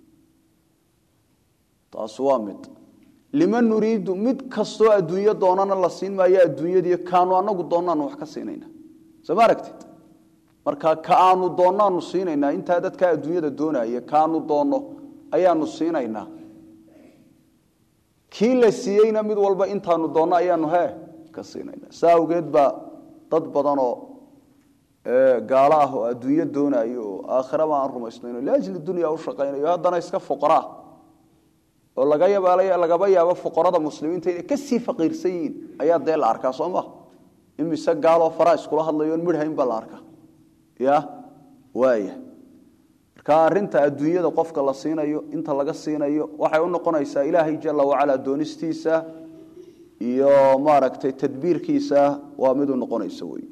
taasi waa mid liman nuriidu mid kastoo adduunyo doonana la siin maayo adduunyadii kaanu anagu doonnaanu wax ka siinayna soo ma aragtid marka ka aanu doonnaanu siinaynaa intaa dadkaa adduunyada doonaya kaanu doonno ayaanu siinaynaa kii la siiyeyna mid walba intaanu doonno ayaanu he ka siinayna saa awgeed baa dad badanoo gaalo ah oo adduunyo doonayo oo aakhiraba aan rumaysnayno liajli dunya u shaqaynayo haddana iska fuqaraa oo laga yabaala lagaba yaabo fuqarada muslimiinta inay kasii faqiirsan yihiin ayaa dee la arkaa soo ma imise gaaloo faraa iskula hadlayo on midhayn baa la arkaa ya waaya marka arinta adduunyada qofka la siinayo inta laga siinayo waxay u noqonaysaa ilaahay jala wacala doonistiisa iyo maaragtay tadbiirkiisa waa mid u noqonaysa wey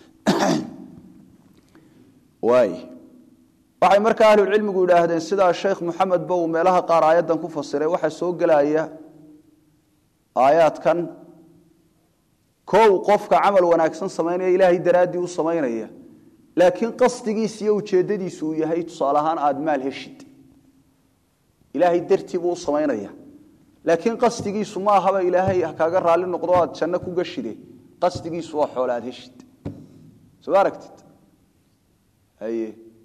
waay waxay markaa ahlucilmigu yidhaahdeen sidaa sheekh moxamed ba uu meelaha qaar aayaddan ku fasiray waxaa soo gelaya aayaadkan kow qofka camal wanaagsan samaynaya ilaahay daraaddii u samaynaya laakiin qasdigiis iyo ujeeddadiisu uu yahay tusaale ahaan aada maal heshid ilaahay dartii buu u samaynaya laakiin qasdigiisu ma ahaba ilaahay kaaga raalli noqdo aad janno ku gashide qasdigiisu waa xoole aad heshid soo aragtid haye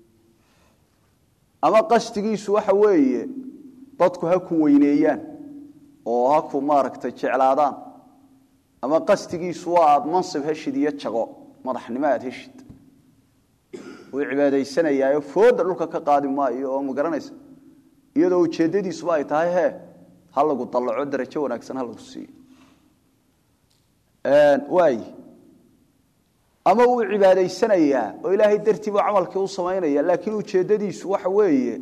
ama qasdigiisu waxa weeye dadku ha ku weyneeyaan oo ha ku maaragtay jeclaadaan ama qasdigiisu waa aada mansib heshid iyo jago madaxnimo aad heshid wuu cibaadaysanayaayo fooda dhulka ka qaadi maayo oo ma garanaysa iyadoo ujeeddadiisuba ay tahay hee ha lagu dallaco darajo wanaagsan ha lagu siiyo waay ama wuu cibaadaysanayaa oo ilaahay dartii buu camalkii u samaynaya laakiin ujeeddadiisu waxa weeye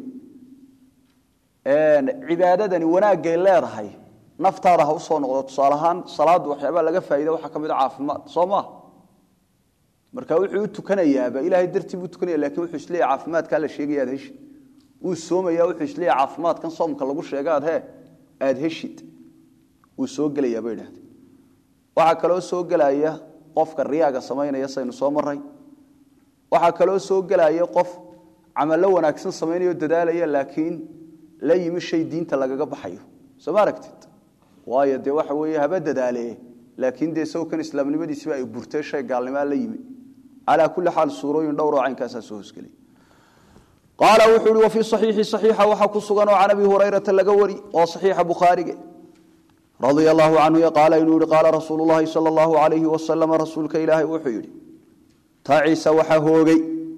cibaadadani wanaagay leedahay naftaada ha usoo noqdo tusaale ahaan salaaddu waxyaabaa laga faaida waxaa ka mid a caafimaad soo maa marka wuxuu u tukanayaaba ilaahay dartii buu tukanaya lakin wuxuu isleeyahy caafimaadkaa la sheegaya aad heshid wuu soomaya wuxuu isleeyahy caafimaadkan soomka lagu sheega aad he aada heshid wuu soo gelayaa bay idhahdeen waxaa kaloo soo gelaya qofka riyaaga samaynaya saynu soo maray waxaa kaloo soo gelaya qof camallo wanaagsan samaynayo dadaalaya laakiin la yimi shay diinta lagaga baxayo soo ma aragtid waayo dee waxa weeye haba dadaale laakiin dee sawkan islaamnimadiisiba ay burtay shay gaalnimaa la yimi calaa kulli xaal suurooyin dhowroo caynkaasaa soo hosgelay qaala wuxuu ihi wafii saxiixi saxiixa waxaa ku sugan oo can abi hurayrata laga wari oo saxiixa bukhaarige radia allahu canhu qaala inuu yihi qaala rasuulu llahi sala allahu alayhi wasalama rasuulka ilaahay wuxuu yidhi tacisa waxa hoogay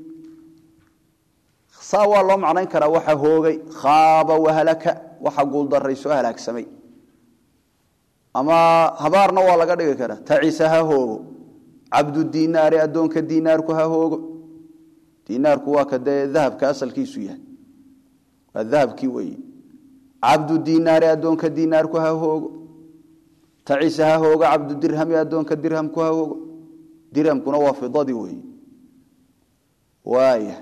saa waa loo macnayn karaa waxa hoogay khaaba wahalaka waxa guuldaray soo halaagsamay ama habaarna waa laga dhigi karaa tacisa ha hoogo cabdu dinaari addoonka dinaarku ha hoogo dinaarku waa ka dee dahabka asalkiisu yahay waa dahabkii weeye cabdu dinaari addoonka dinaarku ha hoogo tacisa ha hoogo cabdu dirhami addoonka dirhamku ha hoogo dirhamkuna waa fidadii weeye waaya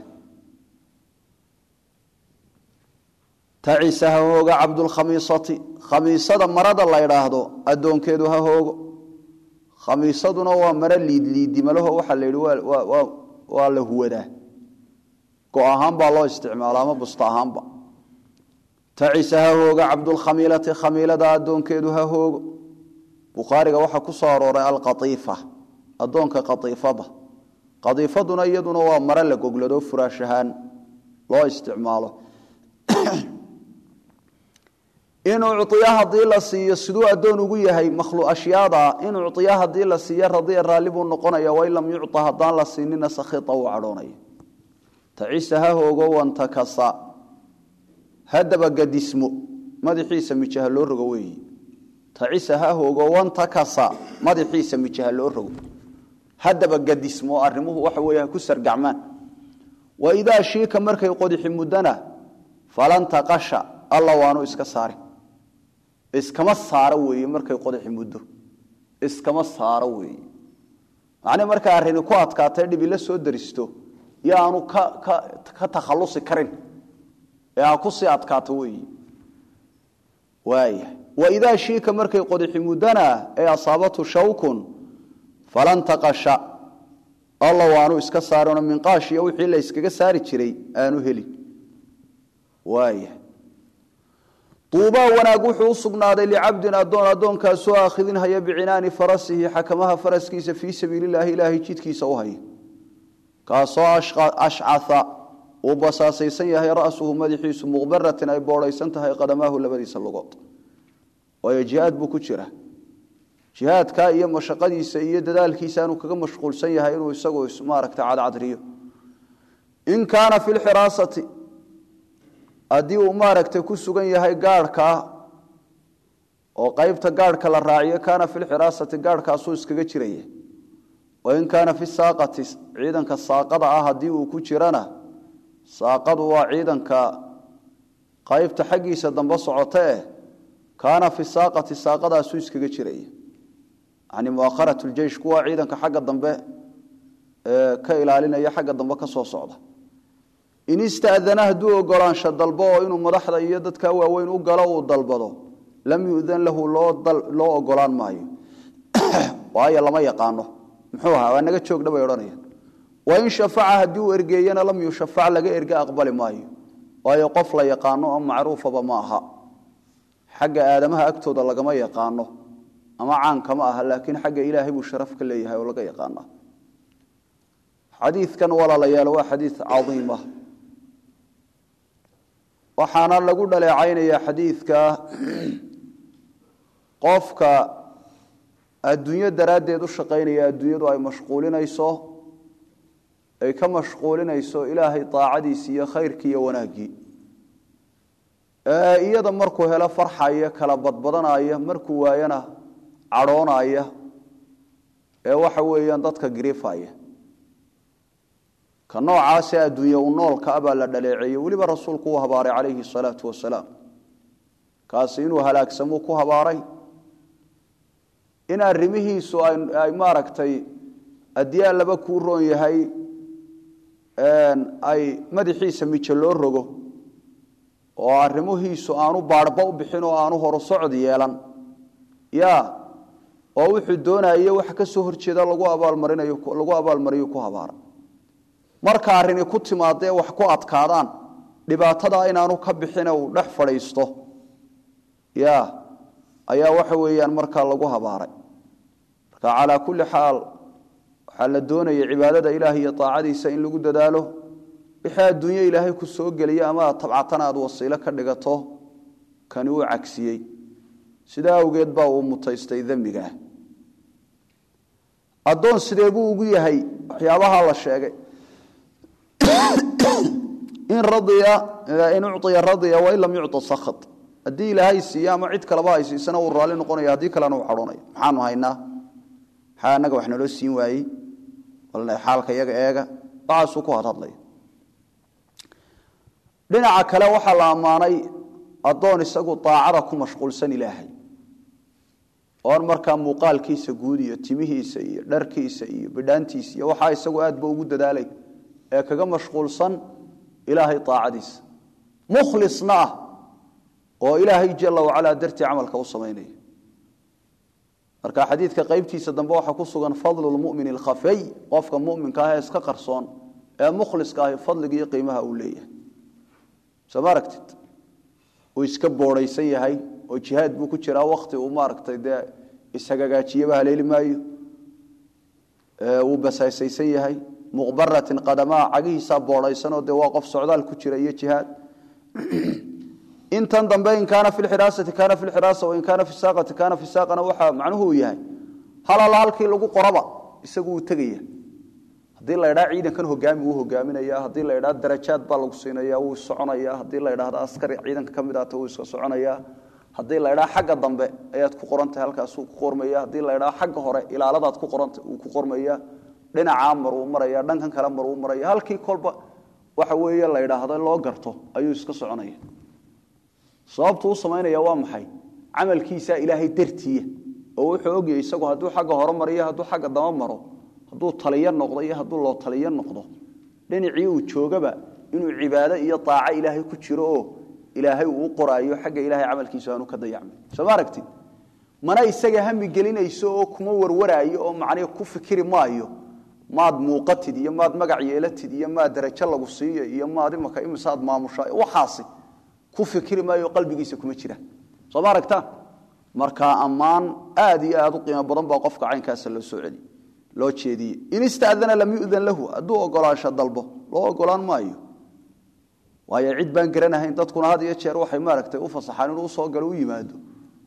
tacisa ha hooga cabdulkhamiisati khamiisada marada la ydhaahdo addoonkeedu ha hoogo khamiisaduna waa maro liidliidimalaho waxaa la yidhi waa la huwadaa go ahaan baa loo isticmaala ama busta ahaanba tacisa ha hooga cabdulkhamiilati khamiilada addoonkeedu ha hoogo bukhaariga waxaa ku soo arooray alqaiifa addoonka qaiifada qaiifaduna iyaduna waa maro la goglado furaash ahaan loo isticmaalo in uciya hadii la siiyo siduu addoon ugu yahay makhluashyaada in uciya hadii la siiyo radiya raalli buu noqonaya wain lam yucطa haddaan la siinina sakhia uu cadhoonaya tacisa ha hoogo wantakasa hadaba gadismo madaxiisa mijaha loo rogo weeyi tacisa ha hoogo wantakasa madaxiisa mijaha loo rogo hadaba gadismo arrimuhu waxa weeye ha ku sargacmaan waidaa shiika markay qodixi muddana falan taqasha alla waanu iska saari iskama saaro weeye markay qodaxi muddo iskama saaro weeye macnii markay arrini ku adkaatay dhibi la soo daristo yo aanu ka ka ka takhallusi karin ee ha ku sii adkaato weeye waaya waidaa shiika markay qodaxi muddana ee asaabatu shawkun falan taqasha alla waanu iska saarino minqaashiyo wixii la yskaga saari jiray aanu helin waaya duubaa wanaag wuxuu u sugnaaday licabdin addoon addoonkaasoo aakhidin haya bicinaani farasihi xakamaha faraskiisa fii sabiililaahi ilaahay jidkiisa u haya kaasoo ashcaa uu basaasaysan yahay ra'suhu madaxiisu muqbaratin ay boodhaysan tahay qadamaahu labadiisa lugood waayo jihaad buu ku jira jihaadka iyo mashaqadiisa iyo dadaalkiisa inuu kaga mashquulsan yahay inuu isagu maaragta cadcadriyo in kaana fi lxiraasati haddii uu maaragtay ku sugan yahay gaarhkaa oo qeybta gaarhka la raaciyo kaana fi lxiraasati gaarhkaasuu iskaga jiraya wain kaana fi saaqati ciidanka saaqada ah haddii uu ku jirana saaqadu waa ciidanka qaybta xaggiisa dambe socota eh kaana fi saaqati saaqadaasuu iskaga jiraya yani muakharat ljeish kuwa ciidanka xagga dambe ka ilaalinaya xagga dambe ka soo socda in istadana hadduu ogolaansho dalbo oo inuu madaxda iyo dadka waaweyn u galo uu dalbado lam yudan lahu loo ogolaan maayo waayo lama yaqaano muxuu ahaa waa naga joogdha bay odhanayaan wain shafaca haddii uu ergeeyana lam yushafac laga erge aqbali maayo waayo qof la yaqaano oo macruufaba ma aha xagga aadamaha agtooda lagama yaqaano ama caankama aha laakiin xagga ilaahay buu sharaf ka leeyahay oo laga yaqaana xadiidkan walaalayaal waa xadiid cadiim ah waxaana lagu dhaleecaynaya xadiidka qofka adduunyo daraaddeed u shaqaynaya adduunyadu ay mashquulinayso ay ka mashquulinayso ilaahay daacadiisi iyo khayrkii iyo wanaaggii iyada markuu helo farxaya kala badbadanaya markuu waayana cadhoonaya ee waxa weeyaan dadka giriifaya ka noocaasee adduunye u noolka a baa la dhaleeceeyey weliba rasuulku uu habaaray calayhi salaatu wasalaam kaasi inuu halaagsamuu ku habaaray in arrimihiisu ay maaragtay haddii allaba kuu roon yahay ay madaxiisa mijo loo rogo oo arrimihiisu aanu baarhba u bixin oo aanu horu socod yeelan ya oo wuxuu doonayo wax ka soo horjeeda lagu abaalmarinayo lagu abaalmariyo ku habaara marka arrini ku timaadee wax ku adkaadaan dhibaatada inaanu ka bixine uu dhex fadhiisto ya ayaa waxa weeyaan markaa lagu habaaray marka calaa kulli xaal waxaa la doonaya cibaadada ilaah iyo aacadiisa in lagu dadaalo wixii adduunye ilaahay ku soo geliya ama aad tabcatana aad wasiilo ka dhigato kani uu cagsiyey sidaa awgeed baa uu mutaystay dembigaah addoon sidee buu ugu yahay waxyaabaha la sheegay in radiya in uciya radiya wain lam yucطa sakhat haddii ilaahay siiya ama cid kaleba ay siisana uu raalli noqonaya haddii kalena uu cadhoonaya maxaanu haynaa maxaa annaga wax naloo siin waayey walna xaalka iyaga eega waxaasuu ku hadhadlaya dhinaca kale waxaa la ammaanay addoon isagu daacada ku mashquulsan ilaahay oon markaa muuqaalkiisa guud iyo timihiisa iyo dharkiisa iyo bidhaantiisa iyo waxaa isagu aadba ugu dadaalay ee kaga mashquulsan ilaahay aacadiisa mukhlisna ah oo ilaahay jala wacalaa dartii camalka u samaynaya marka xadiidka qaybtiisa dambe waxaa ku sugan fadlu lmumin alkhafey qofka muminka ah ee iska qarsoon ee mukhliska ahi fadliga iyo qiimaha uu leeyahay soo ma aragtid uu iska boodhaysan yahay oo jihaad buu ku jiraa wakti uu maaragtay dee ishagaagaajiyaba haleeli maayo wuu basaysaysan yahay muqbaratin qadamaa cagihiisaa boodhaysanoo dee waa qof socdaal ku jira iyo jihaad intan dambe in kaana fi lxiraasati kaana fi lxiraasa wain kaana fi saaqati kaana fi saaqana waxaa macnuhu uu yahay hal alla halkii lagu qoraba isagu uu tegaya haddii la ydhaa ciidankan hogaami wuu hogaaminaya haddii la ydhaa darajaad baa lagu siinaya wuu soconaya haddii la ydhahdo askari ciidanka ka mid ahta wuu iska soconaya haddii la ydhaa xagga dambe ayaad ku qorantahay halkaasuu ku qormaya haddii la ydhaa xagga hore ilaaladaad ku qoranta uu ku qormaya dhinacaa maruu maraya dhankan kale maruu maraya halkii kolba waxa weeye la ydhaahdo loo garto ayuu iska soconaya sababtu u samaynaya waa maxay camalkiisa ilaahay dartiiya oo wuxuu ogyahay isagu hadduu xagga hore mariyo hadduu xagga dama maro hadduu taliyo noqdo iyo hadduu loo taliyo noqdo dhinacii uu joogaba inuu cibaado iyo aaco ilaahay ku jiro oo ilaahay uu u qoraayo xagga ilahay camalkiisu aanu ka dayacmin soo ma aragtid mana isaga hami gelinayso oo kuma warwaraayo oo macnii ku fikiri maayo maad muuqatid iyo maad magac yeelatid iyo maad darajo lagu siiyo iyo maad imaka imisaad maamusha waxaasi ku fikiri maayo qalbigiisa kuma jira soo ma aragtaan marka ammaan aad iyo aad u qiimo badan baa qofka caynkaasa loo soo celi loo jeediyey in istadana lam yudan lahu hadduu ogolaansho dalbo loo ogolaan maayo waayo cid baan garanahayn dadkuna had iyo jeer waxay maaragtay u fasaxaan inuu usoo galo u yimaado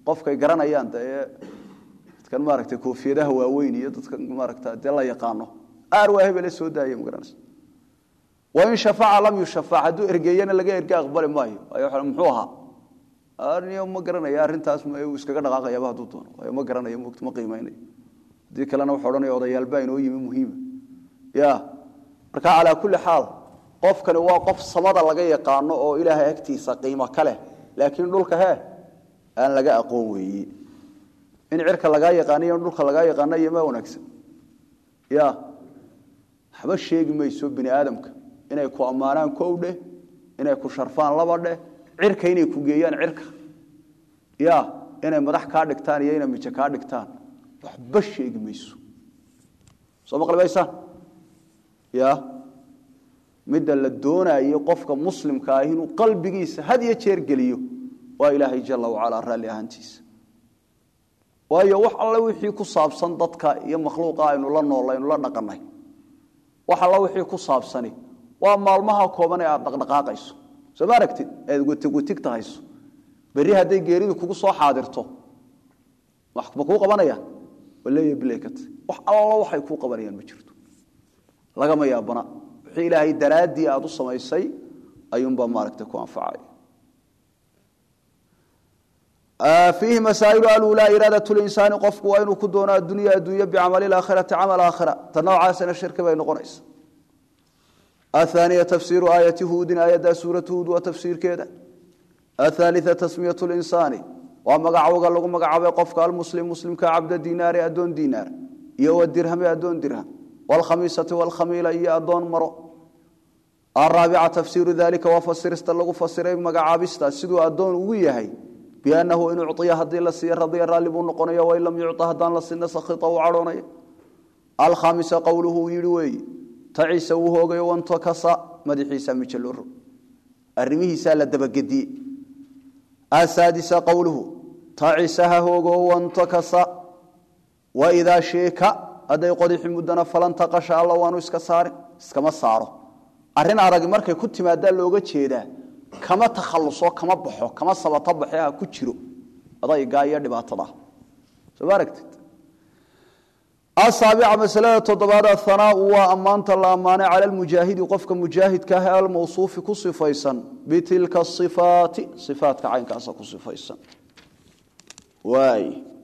qofkay garanayaan dee dadkan maaragtay koofiyadaha waaweyn iyo dadkan maaragta dee la yaqaano aar waa hebele soo daaya magaranaysa wain shafaca lam yushafac hadduu ergeeyana laga erge aqbali maayo waayo muxuu ahaa arniyo ma garanaya arrintaas iskaga dhaqaaqayaba hadduu doono waayo ma garanayo moogto ma qiimeynayo haddii kalena wuxuu odhanaya odayaalbaa inoo yimi muhiima ya marka calaa kulli xaal qofkani waa qof samada laga yaqaano oo ilaahay agtiisa qiimo ka leh laakiin dhulka hee aan laga aqoon weeye in cirka lagaa yaqaaniyo in dhulka lagaa yaqaano iyo ma wanaagsan ya waxba sheegi mayso bini aadamka inay ku ammaanaan kow dheh inay ku sharfaan laba dheh cirka inay ku geeyaan cirka ya inay madax kaa dhigtaan iyo inay mijo kaa dhigtaan waxba sheegi mayso soo maqli maysaan ya midda la doonayo qofka muslimka ah inuu qalbigiisa had iyo jeer geliyo waa ilaahay jala wacalaa raalli ahaantiisa waayo wax alle wixii ku saabsan dadka iyo makhluuqa aynu la nool aynu la dhaqanay wax alla wixii ku saabsani waa maalmaha kooban ee aad dhaqdhaqaaqayso soo ma aragtid eed wetigwetigta hayso berri hadday geeridu kugu soo xaadirto ma kuu qabanayaan waleeya bilekat wax alla waxay kuu qabanayaan ma jirto lagama yaabana wixii ilaahay daraaddii aad u samaysay ayuunbaa maaragtay ku anfacaya fiihi masaa'ilu alulaa iraadat linsaani qofku waa inuu ku doono addunya adduunye bicamali aakhirati camal aakhira ta noocaasina shirki bay noqonaysa ahaaniya tafsiiru aayati huudin aayaddaa suuratu huud waa tafsiirkeeda athaalia tasmiyat linsaani waa magacowga lagu magacaabay qofka almuslim muslimka cabda dinaari adoon dinaar iyo wadirhami adoon dirham wlkhamiisati wlkhamiila iyo adoon maro araabica tafsiiru dalika waa fasirista lagu fasiray magacaabista siduu adoon ugu yahay biannahu in uciya hadii la siiya radiya raalli buu noqonaya wain lam yuca haddaan la sina sakhita uu cadhoonaya alkhamisa qowluhu uu yihi weeye taciisa wuu hoogayo wantakasa madaxiisa mijaloro arrimihiisaa la dabagediye asaadisa qowluhu tacisa ha hoogo wantakasa waidaa sheeka hadday qodixi muddana falantaqasha alla waanu iska saarin iskama saaro arrin aragi markay ku timaadaa looga jeedaa kama takhaluso kama baxo kama sabato baxe ha ku jiro adaygaa iyo dhibaatada soo ma aragtid asaabica masalada toddobaad athanaau waa ammaanta la ammaanay cala almujaahidi qofka mujaahidka ah ee almawsuufi ku sifaysan bitilka ifaati ifaatka caynkaasa ku sifaysan waay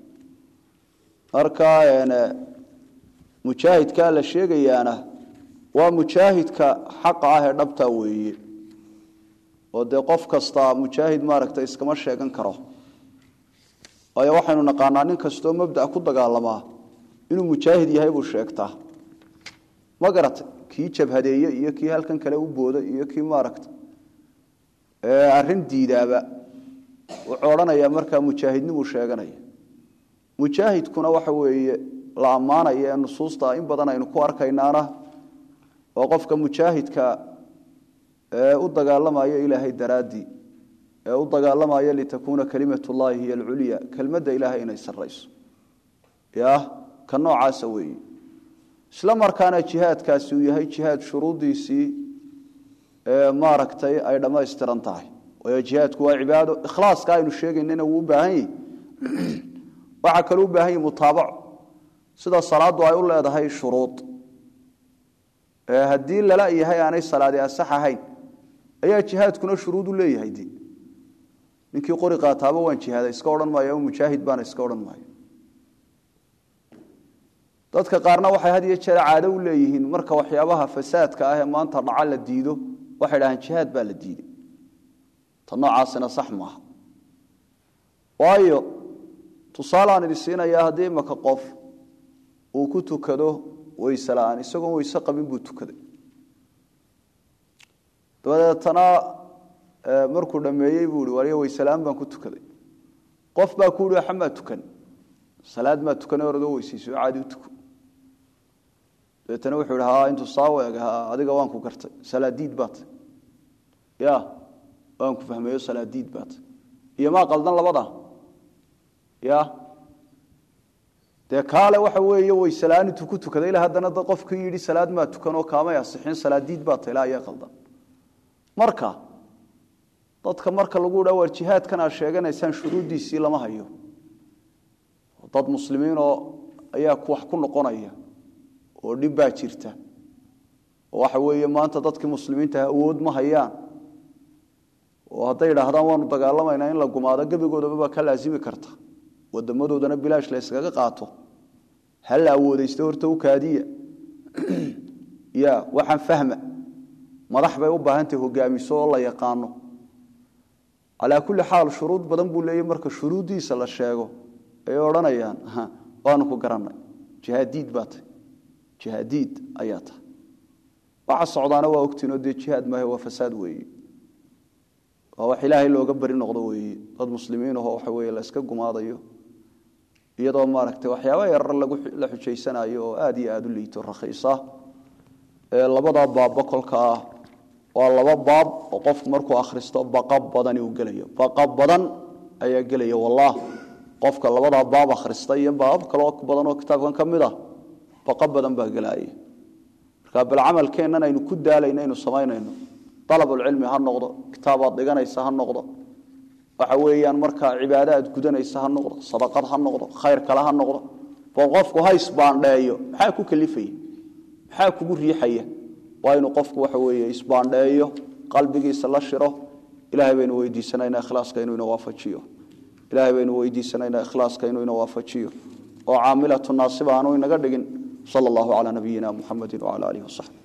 marka mujaahidkaa la sheegayaana waa mujaahidka xaqa ah ee dhabta weeye oo dee qof kasta mujaahid maaragta iskama sheegan karo waayo waxaynu naqaanaa nin kastoo mabda ku dagaalamaa inuu mujaahid yahay buu sheegtaa ma garata kii jabhadeeye iyo kii halkan kale u booda iyo kii maaragta arrin diidaaba wuxuu odhanayaa markaa mujaahidnimuu sheeganaya mujaahidkuna waxa weeye la ammaanaya ee nusuusta in badan aynu ku arkaynaana oo qofka mujaahidka ee u dagaalamaya ilaahay daraaddii ee u dagaalamaya litakuuna kalimat llahi hiy alculya kelmadda ilaahay inay sarayso ya ka noocaasa weeye isla markaana jihaadkaasi uu yahay jihaad shuruuddiisii maaragtay ay dhammaystiran tahay waayo jihaadku waa cibaado ikhlaaska aynu sheegaynana wuu u baahan yahi waxaa kaloo u baahan yahi mutaabaco sida salaaddu ay u leedahay shuruud haddii lala yahay aanay salaadi asax ahayn ayaa jihaadkuna shuruud u leeyahay de ninkii qori qaataaba waan jihaada iska odhan maayo mujaahid baana iska odhan maayo dadka qaarna waxay had iyo jeer caado u leeyihiin marka waxyaabaha fasaadka ah ee maanta dhaca la diido waxay dhahaan jihaad baa la diiday ta noocaasina sax maaha waayo tusaaleaan idin siinayaa haddii imaka qof uu ku tukado weyse la-aan isagoon weyse qabin buu tukaday dabadeetana markuu dhammeeyey buu i waliyo weyse la-aan baan ku tukaday qof baa ku uhi waxa maa tukan salaad maa tukane oradoo weysayso caadi u tuko dabeetana wuxuu ihi ha intuu saawo eg adiga waan ku gartay salaadiid baat ya waan ku fahmeeyo salaadiid baat iyo maa qaldan labada ya dee kaale waxa weeye weysela'aan intuu ku tukaday ila haddana dad qofkii yidhi salaad maa tukanoo kaamay asixin salaadiid baata ilaa ayaa qaldan marka dadka marka lagu dha war jihaadkan aad sheeganaysaan shuruuddiisii lama hayo dad muslimiinoo ayaa wax ku noqonaya oo dhib baa jirta oo waxa weeye maanta dadkii muslimiintaha awood ma hayaan oo hadday idhaahdaan waanu dagaalamaynaa in la gumaado gebigoodaba baa ka laasimi karta wadamadoodana bilaash la yskaga qaato ha la awoodaysto horta u kaadiya ya waxaan fahma madax bay u baahantahay hogaamiso oo la yaqaano calaa kulli xaal shuruud badan buu leeyahy marka shuruuddiisa la sheego ay odhanayaan waanu ku garanay jihaadiid baa tahy jihaadiid ayaa tahay waxa socdaana waa ogtiinoo dee jihaad maahe waa fasaad weeye waa wax ilaahay looga bari noqdo weeye dad muslimiin ahoo waxa weeye la iska gumaadayo iyadoo maaragtay waxyaaba yarar la xujaysanayo oo aada iyo aada u liito rakhiisa ee labada baabba kolka ah waa laba baab oo qofku markuu akhristo baqa badani uu gelayo baqa badan ayaa gelaya wallaah qofka labadaa baab akhrista iyo baabab kaloo badan oo kitaabkan ka mid ah baqa badan baa gelaya marka bal camalkeennan aynu ku daalayno aynu samaynayno dalabulcilmi ha noqdo kitaabaad dhiganaysa ha noqdo waxa weeyaan markaa cibaado aad gudanaysa ha noqdo sadaqad ha noqdo khayr kale ha noqdo bal qofku ha isbaandheeyo maxaa ku kalifaya maxaa kugu riixaya waa inuu qofku waxa weeye isbaandheeyo qalbigiisa la shiro ilaahay baynu weydiisanaynaa ikhlaaska inuu ina waafajiyo ilaahay baynu weydiisanaynaa ikhlaaska inuu ina waafajiyo oo caamilatu naasiba aanu inaga dhigin sala allahu calaa nabiyina muxamedin wacala aalihi wasaxbi